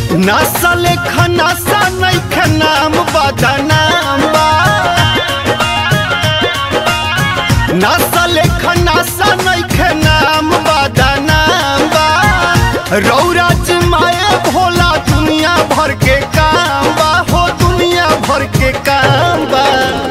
नसल खनासा नैखे नाम बदनाम बा नसल खनासा नैखे नाम बदनाम बा रौरा माए भोला दुनिया भर के काम बा हो दुनिया भर के काम बा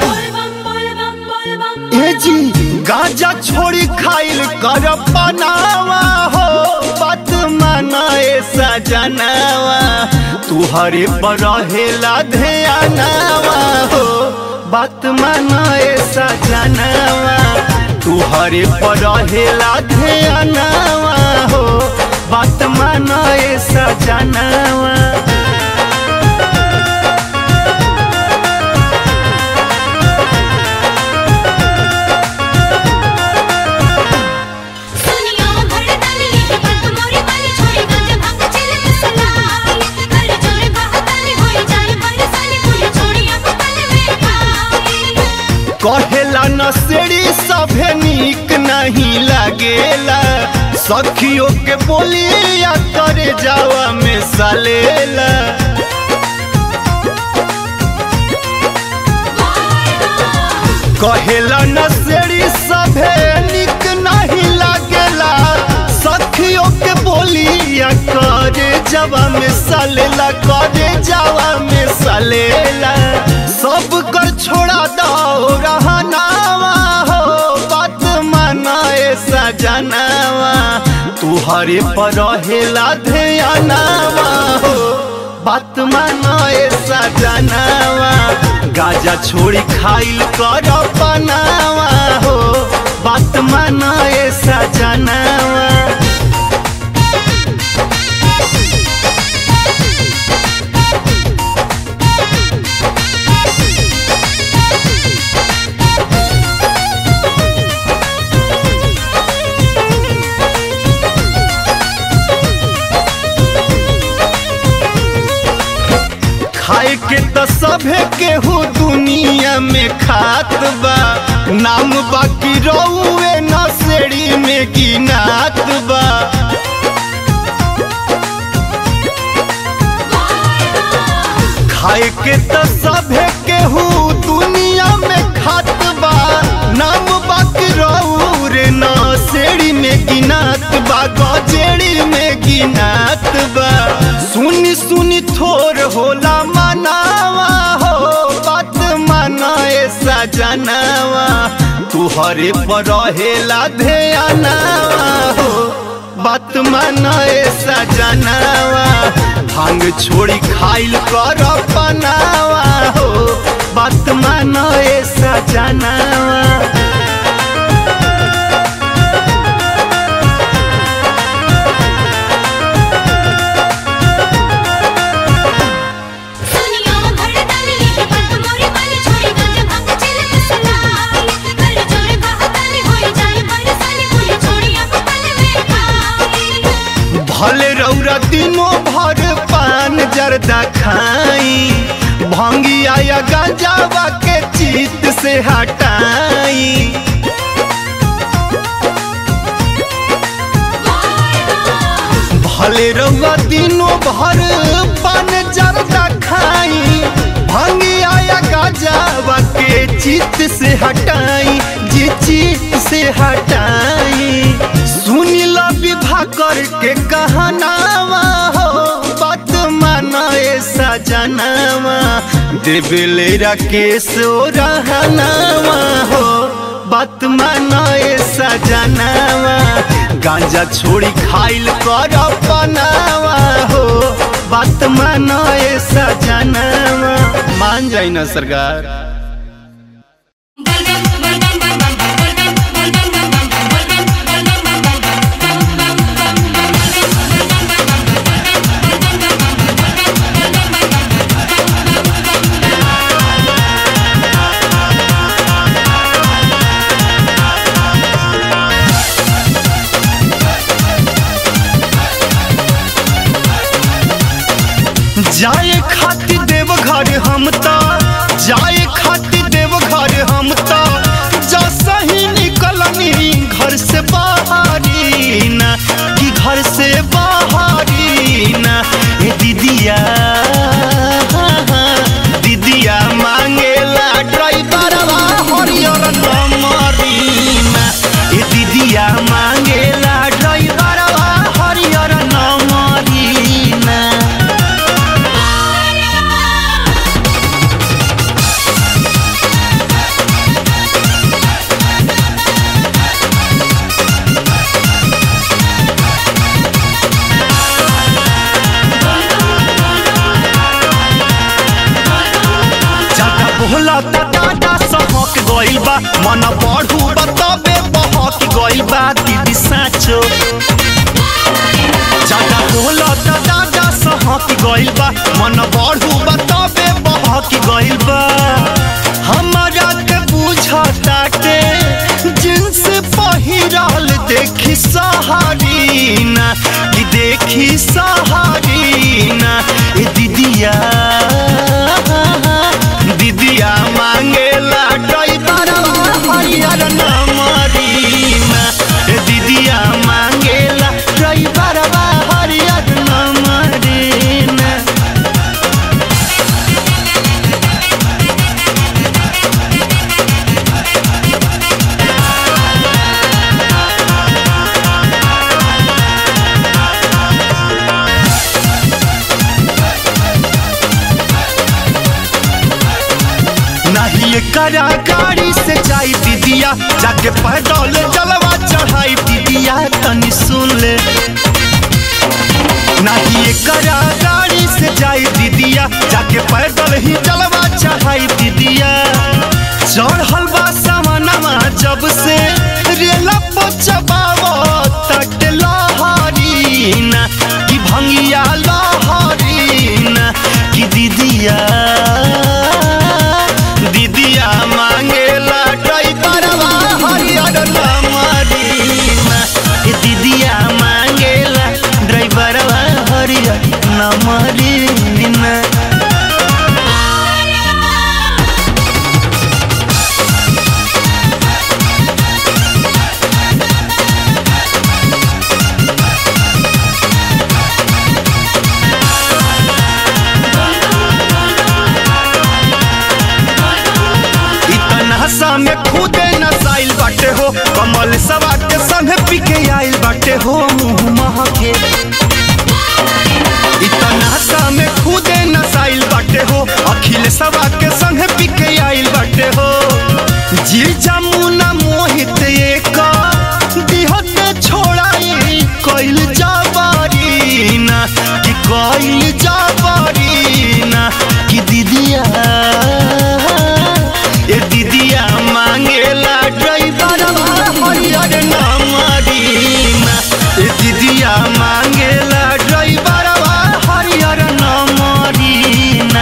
ए जी गांजा छोड़ी खाइल कर बनावा हो बात माना ए सजनावा तुहरे पर रहेला ध्यानावा हो बात माना ए सजनावा तुहरे पर रहेला ध्यानावा हो बात माना ए सजनावा सुनियो भड़कन ये बात मोरी वाली छोड़ी गंज भांग चिल सलाई कर जोर बहकन होई जाए बरसाली फूल छोड़ी अब पल में पाई कहेला नसेड़ी सभे नीक नहीं लागेला सखियों के बोलिया करे जावा में सलेला कहेला नसेड़ी सभे नीक नहीं लागेला सखियों के बोलिया करे जावा में सलेला करे जावा में सलेला सब कर छोड़ा दो रहनावा हो बात माना ए सजनावा तुहरे पर रहेला ध्यानावा हो बात माना ए सजनावा गाजा छोड़ी खाइल कर बनावा हो बात माना ए सजनावा खाए के त सभे केहू दुनिया में खात बा नाम बाकी रउए नसेड़ी में गिनात बा खाए के त सभे केहू दुनिया में खात बा नाम बाकी रउरे नसेड़ी में गिनात बा गजेड़ी में गिनात बा सुनी सुनी थोर होला मनावा हो बात माना ए सजनावा तुहरे पर रहेला ध्यानावा हो बात माना ए सजनावा भांग छोड़ी खाइल कर बनावा हो बात माना ए सजनावा सुनियो भड़कन ये बात मोरी वाली छोड़ी गंज भांग चिल सलाई कर जोर बहकन होई जाए बरसाली फूल छोड़ी अब पल में पाई भले रौरा दिनों भर पान जर्दा खाई भंगिया या गांजावा के चित से हटाई भले रौरा दिनों भर पान जर्दा खाई भंगिया या गांजावा के चित से हटाई जी चित से हटाई सुनी ला विवाह करके कहनावा हो बात माना ए सजनावा देवले राकेश ओ रहनावा हो बात माना ए सजनावा गांजा छोड़ी खाइल कर बनावा हो बात माना ए सजनावा मान जाई ना सरकार जाए खातिर देव घर हम त जाए खातिर देव घर हम त जैसा ही निकलनी घर से बाहरी ना कि घर से बाहरी ना ए दीदिया मन बढ़ू बताबे बहक गइल बा दीदी साचो ज्यादा बोला त दादा सहक गइल बा मन बढ़ू बताबे बहक गइल बा हमरा के बुझता के जिन्स पहिरल देखी सहारीना कि देखी सहारीना ए दीदिया दीदिया मांगेला ड्राइवर हरियर नमरीना ए दीदिया मांगेला ड्राइवर हरियर नमरीना नहीं करा गाड़ी से जाई दीदिया जाके पैदल जलवा चढ़ाई दीदिया तनी सुन ले नहीं करा गाड़ी से जाई दीदिया जाके पैदल ही जलवा चढ़ाई दीदिया चढ़ल बा सामनमा जब से रेला पचबावो तट लहरीना कि भंगिया लहरीना कि दीदिया दीदिया मांगेला ड्राइवरवा हरियर नमरीना ए दीदिया मांगेला ड्राइवरवा हरियर नमरीना इतना सा में खुदे नसाइल बाटे हो कमल सवा के संग पिके आइल बाटे हो मुंह महके इतना सा में खुदे नसाइल बाटे हो अखिल सवा के संग पिके आइल बाटे हो जी जमुना मोहित एक दिहत छोड़ाई कइल जाबारीना कि कइल जाबारीना कि दीदिया ए दीदिया मांगेला ड्राइवर हरियर नमरीना ए दीदिया मांगेला ड्राइवर हरियर नमरीना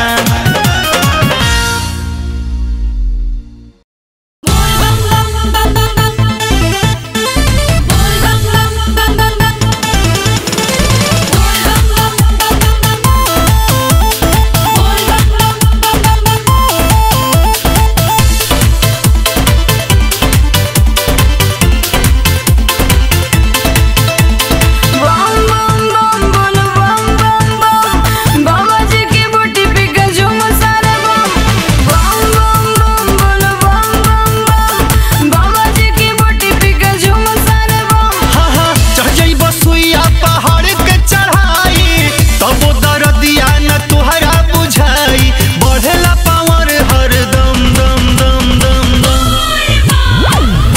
हाँ हाँ चढ़ जाई बसुइया पहाड़ के चढ़ाई तब दरदिया न तुहरा बुझाई बढ़ेला पावर हर दम दम दम दम दम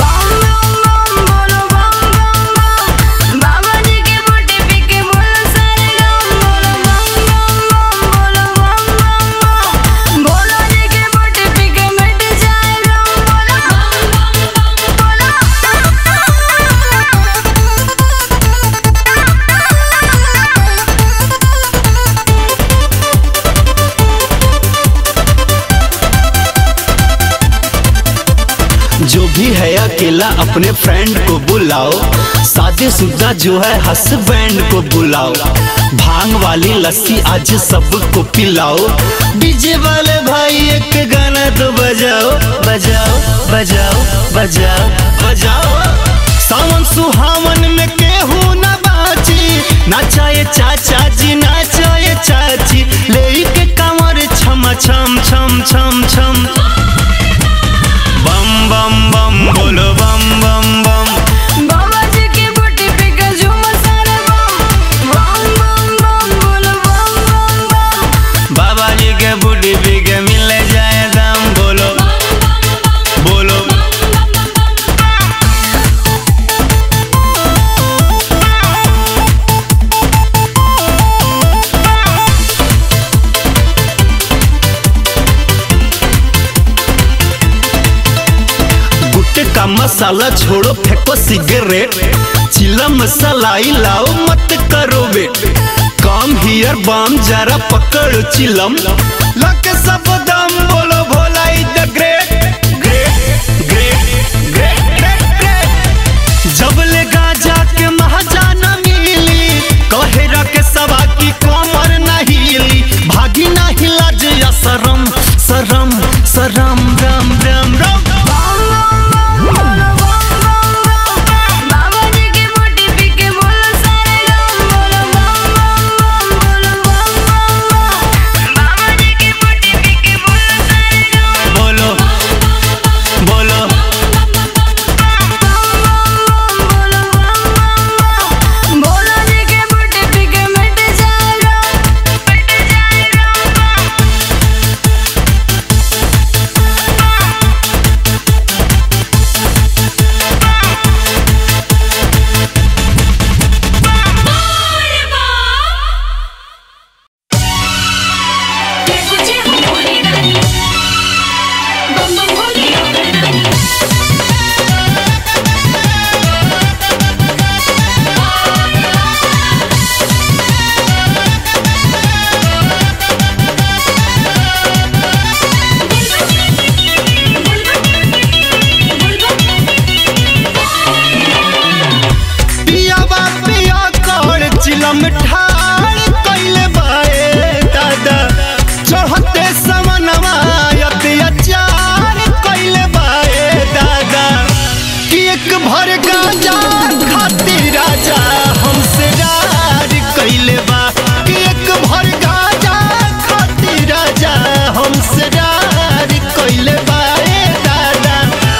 जो भी है अकेला अपने फ्रेंड को बुलाओ शादी शुदा जो है हस्बैंड को बुलाओ भांग वाली लस्सी आज सबको पिलाओ डीजे वाले भाई एक गाना तो बजाओ बजाओ बजाओ बजाओ बजाओ सावन सुहावन में केहू न बाची नाचाए चाचा जी नाचाए चाची ले के कमर छम छम छम छम छम बम बम बम बोलो बम बम बम बाबा जी के बूटी पी के मिल जाए दम बोलो बोलो मसाला छोड़ो फेंको सिगरेट चिलम सलाई लाओ मत करो वेट काम हियर बाम जरा पकड़ चिलम लक सब दम बोलो Bhola is the great great great great great great जब ले गाजा के महाजाना मिली कहेरा के सवा की कमर न हिली भागी न हिला जया सरम सरम सरम रम रम रम बाबा जी की मोटी पी के बोलो सारे गाँव बोलो बम बम बम बोलो बम बम बम बाबा जी की मोटी पी के बोलो सारे गाँव बोलो बोलो बोलो बम बोलो जी की मोटी पी के मिट जाएगा मिट जाएगा पिया बा पिया कर चिलम ठाड़ कइले बाए दादा चढ़ते समनवा अत्याचार कइले बाए दादा कि एक भर गांजा खातिर राजा हमसे रार कइले बा कि एक भर गांजा खातिर राजा हमसे रार कइले बाए दादा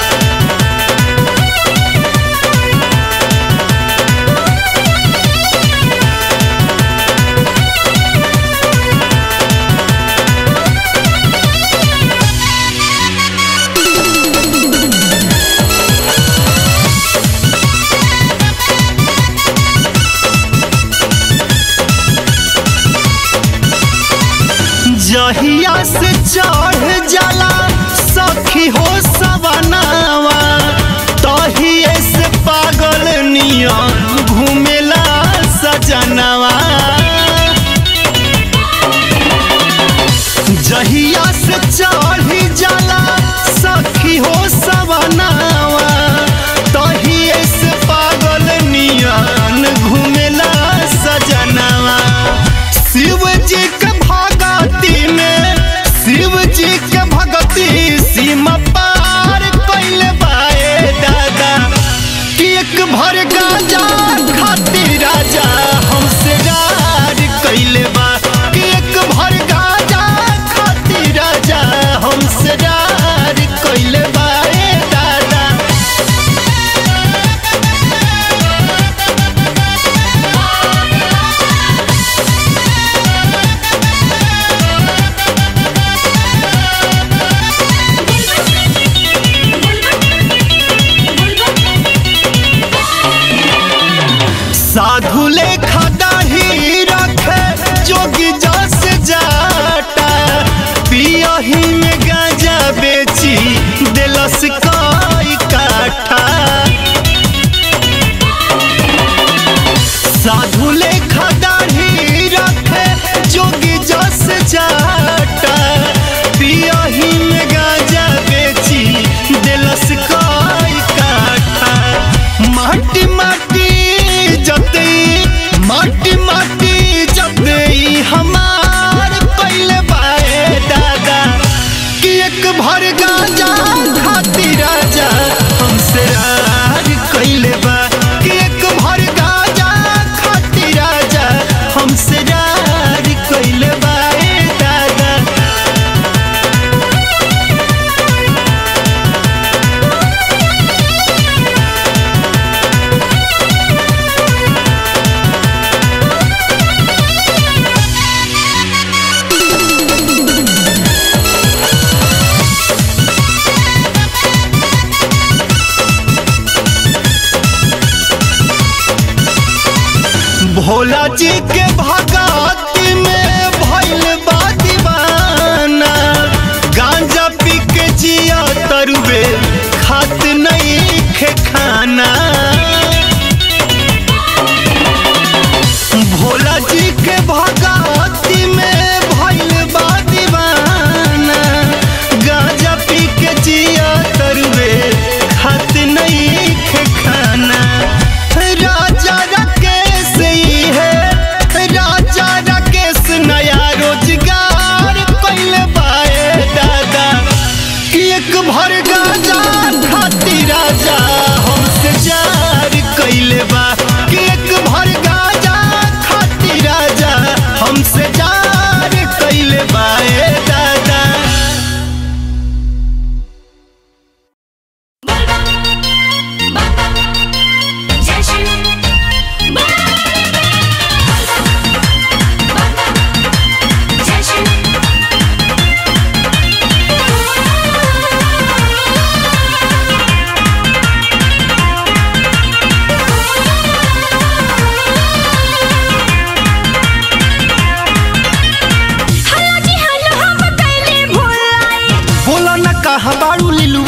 जहिया से चढ़ जाला सखी हो सवनावा तहिए से पागल नियन घूमेला सजनवा जहिया से चढ़ जाला सखी हो सवनावा तहिए से पागल नियन घूमेला सजनवा शिव जी के भगती में शिव जी के भगती सीमा पार कइले बाए दादा कि एक भर गांजा खातिर राजा हमसे रार कइले बा कि एक भर गांजा खातिर राजा हमसे रार कइले बाए दादा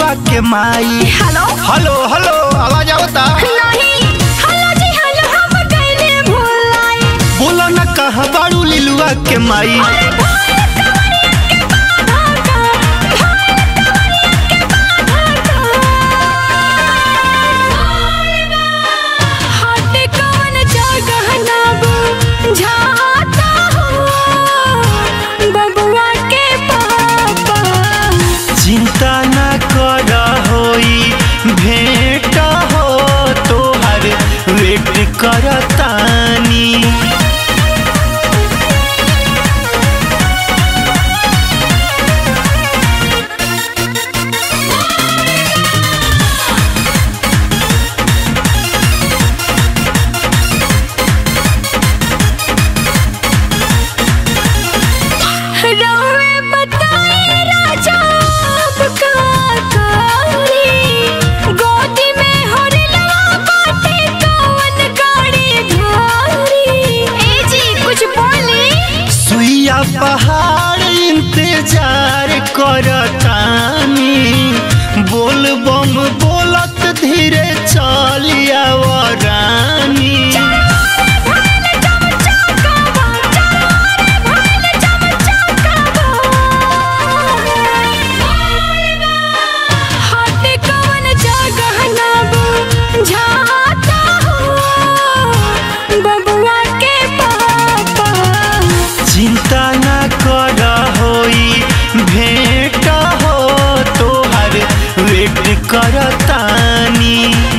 लिलुआ के माई हेलो हेलो हेलो आवाज आवता नहीं हेलो जी हेलो हम कैले भुलाई बोलो न कहा बाड़ू लिलुआ के माई अरे भाई कवरिया के बाधा का भाई कवरिया के बाधा का हाथ कौन जगह ना बुझाता हो बबुआ के पापा चिंता न कर होई भेंट हो तोहर वेट करतानी रौवे बताए राजा अब का करी गोदी में होरिला बाटे कौन गाड़ी धारी ए जी कुछ बोली सुइया पहाड़ इंतजार करतानी बोल बम बोलत धीरे चलिया रानी भइल जब चकावा चलोरे भइल जब चकावा हाथ कौन जगह ना बुझाता हो बबुआ के पापा चिंता न कर होई भेंट हो तोहर वेट करतानी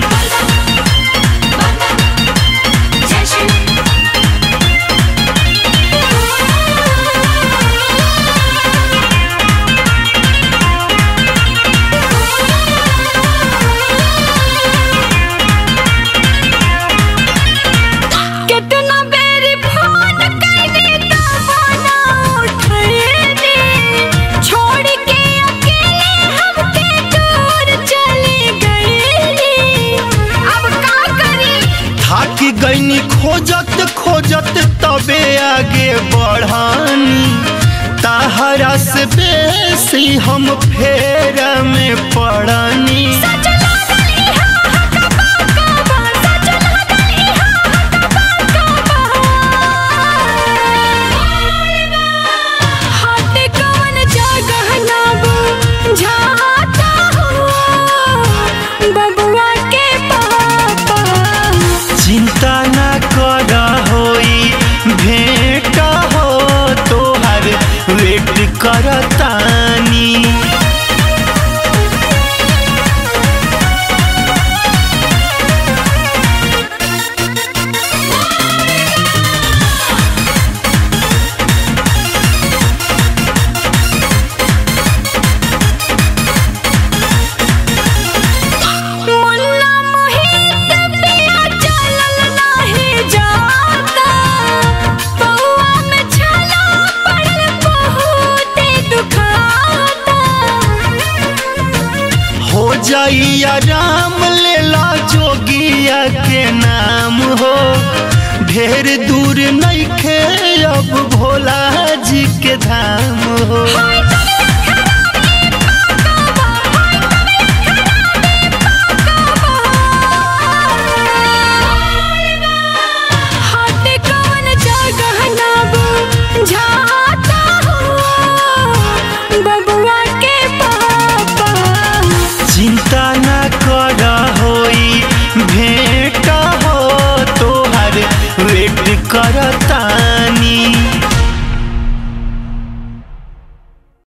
कितना बेरी फोन कैनी तबाना उठैनी छोड़ के अकेले हमके दूर चली गईली अब का करी थाक गईनी खोजत खोजत तबे आगे बढ़ानी ताहरा से बेसी हम फेरा में पड़नी सच लागल इहा हकबा कबा सच लागल इहा हकबा कबा हाथ कौन जगह ना बुझाता हो बबुआ के पापा चिंता न कर होई भेंट हो तोहर वेट करतानी मुल्ला मोहित पिया चलल नाही जाता पौआ में छाला पड़ल बहुते दुखाता हो जाई आराम लेला जोगिया के नाम हो ढेर दूर नइखे अब भोला जी के धाम हो हाय तबीयत खराब ये पाकावा हाय तबीयत खराब ये पाकावा हाथ कौन जगह ना बुझाता हो बबुआ के पापा चिंता न कर होई भेंट हो तोहर वेट करतानी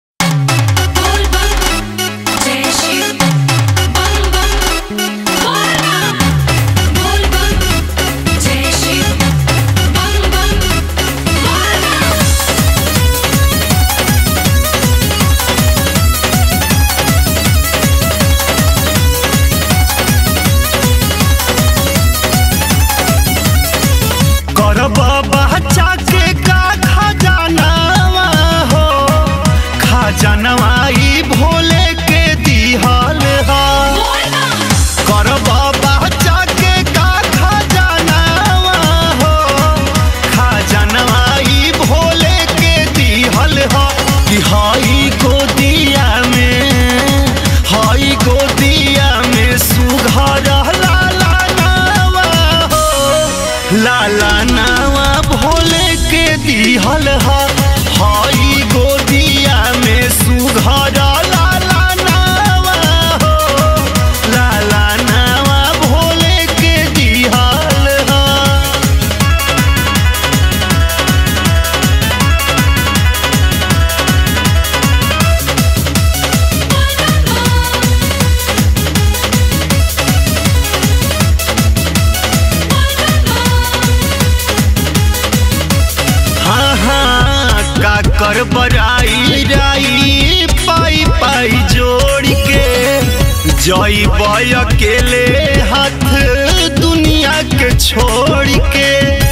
कर बराई राई पाई पाई जोड़ के जई बय अकेले हाथ दुनिया के छोड़ के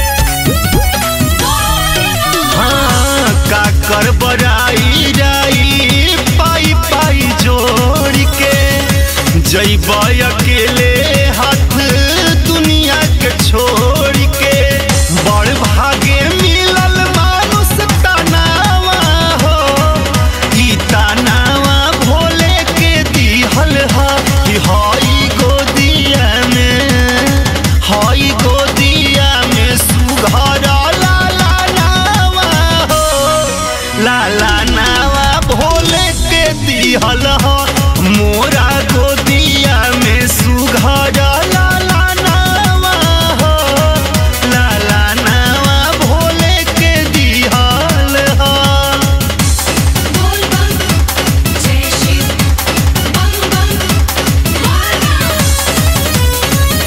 हाँ का कर बराई राई पाई पाई जोड़ के जैब अकेले हाथ दुनिया के छोड़ के बड़ भागे मिलल मानुष तनावा हो ई तनावा भोले के दिहल हा कि हई गोदिया में हई गोदिया में सुघर लाला नावा हो लाला नावा भोले के दिहल ह मोरा गोदिया में सुघर लाला नावा हो लाला नावा भोले के दिहल ह बोल बम जय शिव बम बम बोल बम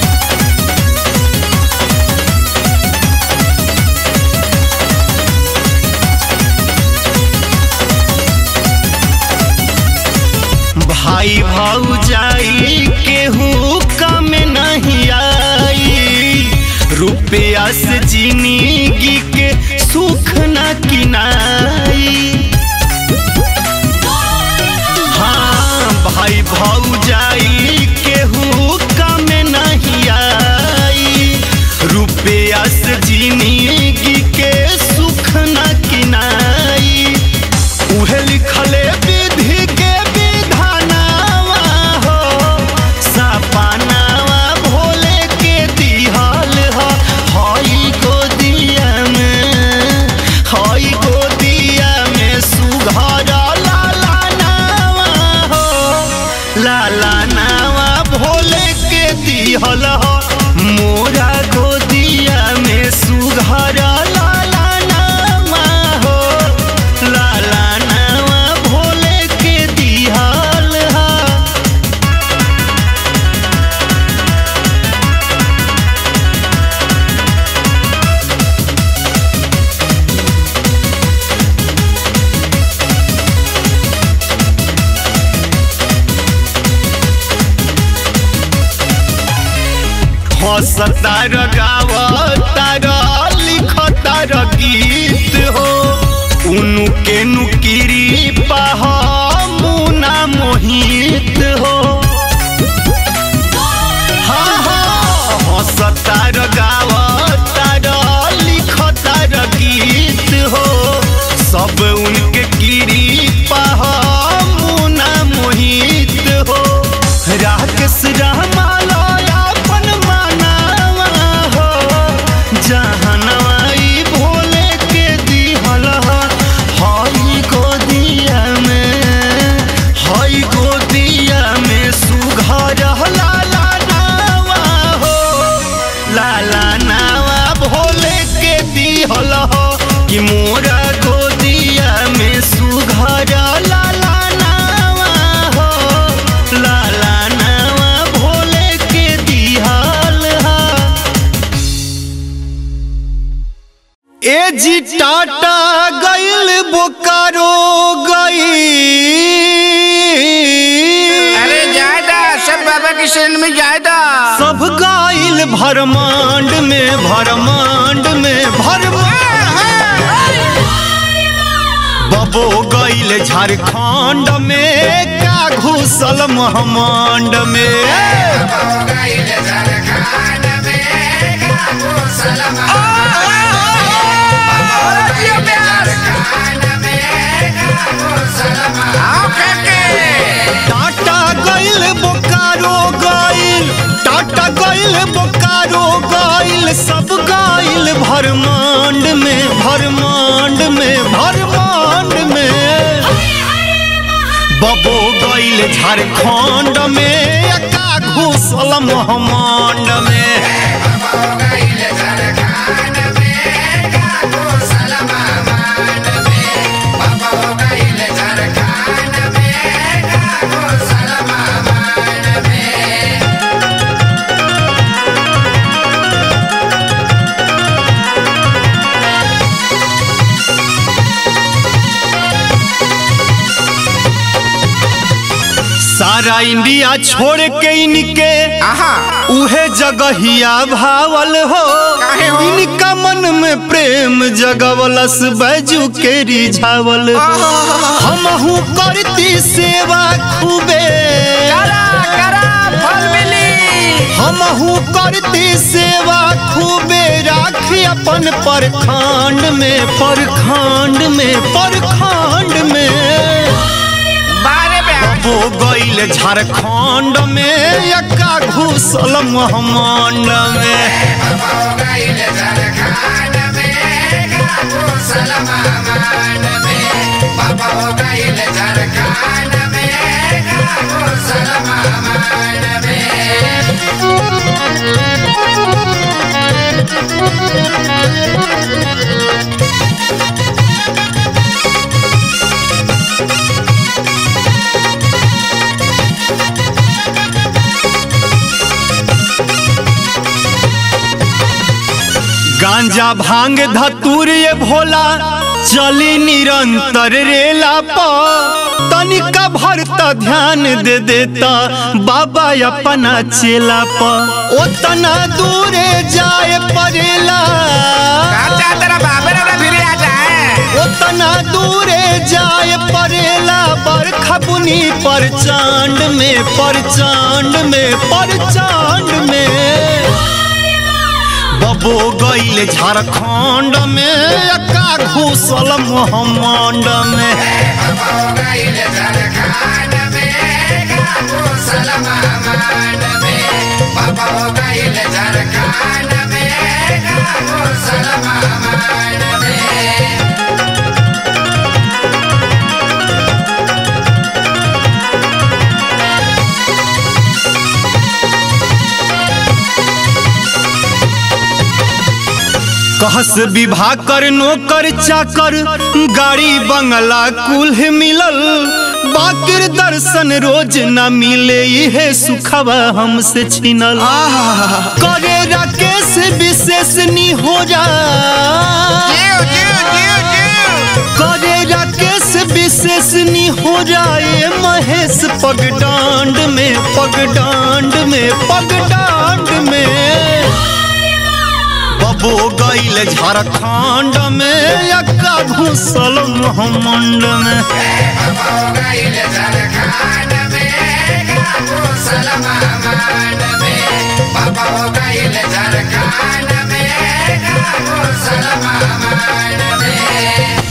भाई भौजाई केहू कम नहीं आई रुपया से जिंदगी के सुख न किनाई हाँ भाई भौजाई केहू कम नहीं आई रुपया से जिंदगी के सुख न किनाई उहे लिखले विधि के विधानावा हो सपनावा भोले के दिहल ह हई गोदिया में हई गोदिया में सुघर लाला नावा हो लाला नावा भोले के दिहल ह मोरा गोदिया में सुघर लाला नावा हो लाला नावा भोले के दिहल ह हंसतार गावतार लिखतार गीत हो उनु के नुकिरी पाह मुना मोहित हो हाँ हाँ हंसतार गावतार लिखतार गीत हो सब उनके गिरी पाह मुना मोहित हो राकेश रामालय अपन मानावा हो जहनवा ई भोले के दिहल ह हई गोदिया में हई गोदिया में सुघर लाला नावा हो लाला नावा भोले के दिहल ह कि मोरा गोदिया में सुघर लाला नावा हो लाला नावा भोले के दिहल ह ए जी टाटा गइल बोकारो गई अरे जायदा सब बाबा की शरण में जायदा सब गाइल भरमांड में भरमांड में भरमांड बबो गइल झारखंड में का घुसल महमांड में आओ करके टाटा गइल बोकारो गइल टाटा गइल बोकारो गइल सब गइल भरमांड में भरमांड में भरमांड में बबो गइल झारखंड में का घुसल महमांड में सारा इंडिया छोड़ के इनके आहा उहे जगहिया भावल हो काहे हो? इनका मन में प्रेम जगवलस बैजू के रिझावल हमहू करती सेवा खूबे करा करा फल मिली हमहू करती सेवा खूबे राखी अपन परखंड में परखंड में परखंड में बारे में वो गईल झारखंड में यक्का घुसल महमंड में गांजा भांग धतूर ये भोला चली निरंतर रेला प तनिका भरता ध्यान दे देता बाबा अपना चेला प ओतना दूरे जाए परेला चाचा तेरा बाबे रे फिर आ जाए ओतना दूरे जाए परेला बरखा बुनी पर चांद में पर चांद में पर चांद में बबो गईल झारखंड में एका घुसल मोहम्मंड में कहस विवाह कर नौकर चाकर गाड़ी बंगला कुल्ह मिलल बाकिर दर्शन रोज न मिले इहे सुखवा हमसे छिनल करे राकेश विशेष नी हो जा जीव जीव जीव जीव करे राकेश विशेष नी हो जाए महेश पगडांड में पगडांड में पगडांड में बबो गईल झारखंड में यक्का घुसल मोहम्मंड में Baba